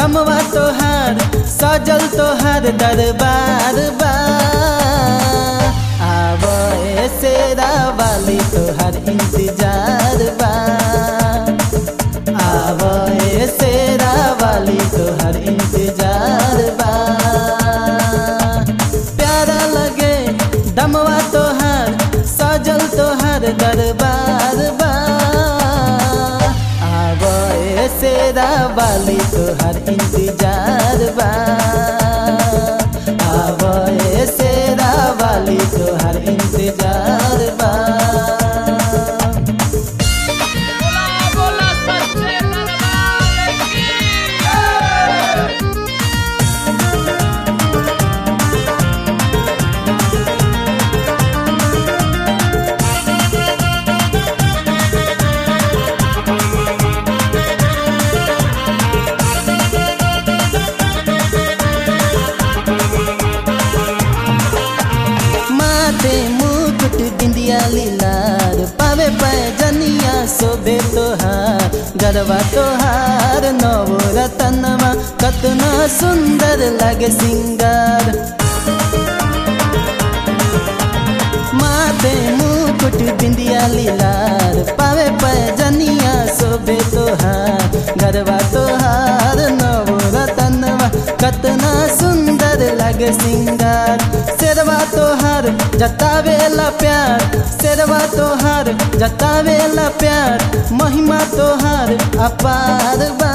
दमवा तोहार सजल तोहार दरबार बा आब शेरा वाली तोहार इंतजार बा आब शेरा वाली तोहार इंतजार बा प्यारा लगे दमवा तोहार सजल तोहार दरबार बा आब शेरा वाली तोहार इंतजार बा आब शेरा वाली तोहार इंतजार बा बोला बोला सच्चे दरबार की माथे मुकुट बिंदिया लीलार पावे पैजनिया शोभे तोहार गरबा तोहार नव रतनमा कतना सुंदर लगे सिंगार माथे मुकुट बिंदिया लीलार पावे पैजनिया शोभे तोहार गरबा तोहार नव रतनवा कतना सुंदर लगे सिंगार शेरवा तोहार जतावेला प्यार शेरवा तोहार जतावेला प्यार महिमा तोहार अपार बा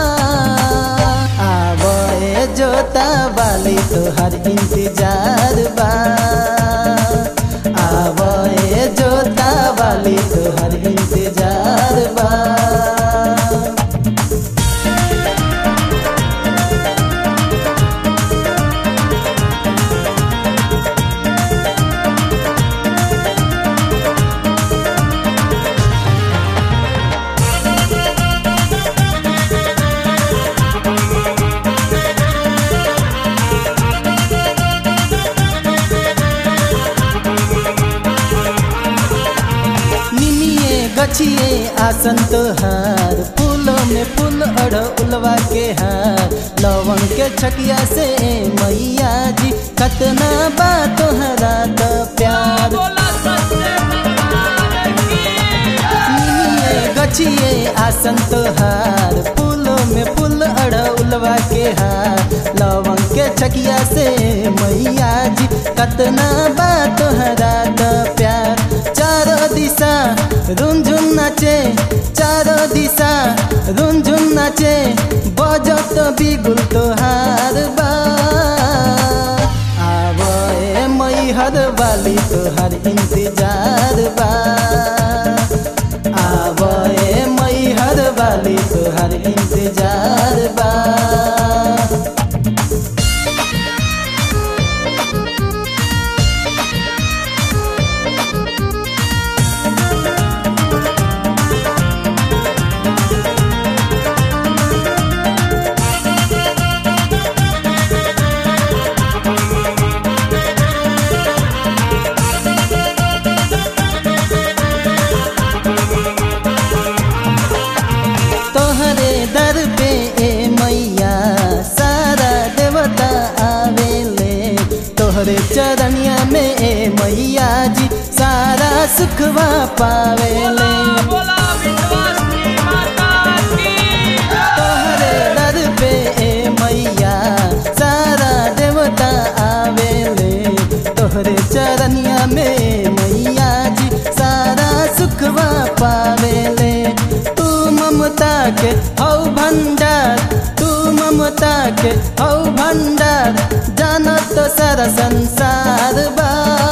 आवे जोता वाली तोहार इंतजार बा आवे जोता वाली तोहार इंतजार बा निमिये गछिए आसन तोहार फूलों में फूल अड़ उलवा के हार लवंग के छकिया से मैया जी कतना बा तोहरा त प्यार बोला सच्चे दरबार की निमिये गछिए आसन तोहार फूलों में फूल अड़ उलवा के हार लवंग के छकिया से मैया जी कतना बा तोहरा त प्यार चारो दिशा रुंझुन नाचे चारो दिशा रुंझुन नाचे बजत बिगुल तोहार बा आब ए मैहर वाली तोहार इंतजार बा आब ए मैहर वाली तोहार इंतजार बा तोहरे दर पे ए मैया सारा देवता आवेले तोहरे चरनिया में ए मैया जी सारा सुखवा पावेले बोला विश्वासी माता की तोहरे दर पे ए मैया सारा देवता आवेले तोहरे चरनिया में मैया जी सारा सुखवा पावेले तू ममता के हौ भंडार तू ममता के हौ भंडार जानत सारा संसार बा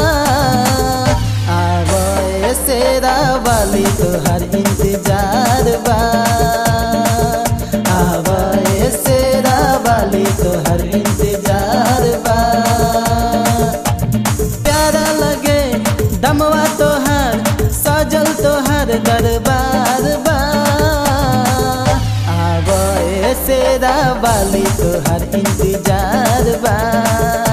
आवे शेरा वाली तोहर इंतजार बा आवे शेरा वाली तोहर इंतजार बा प्यारा लगे दमवा तोहार सजल तोहार दरबार बा आब शेरा वाली तोहार इंतजार बा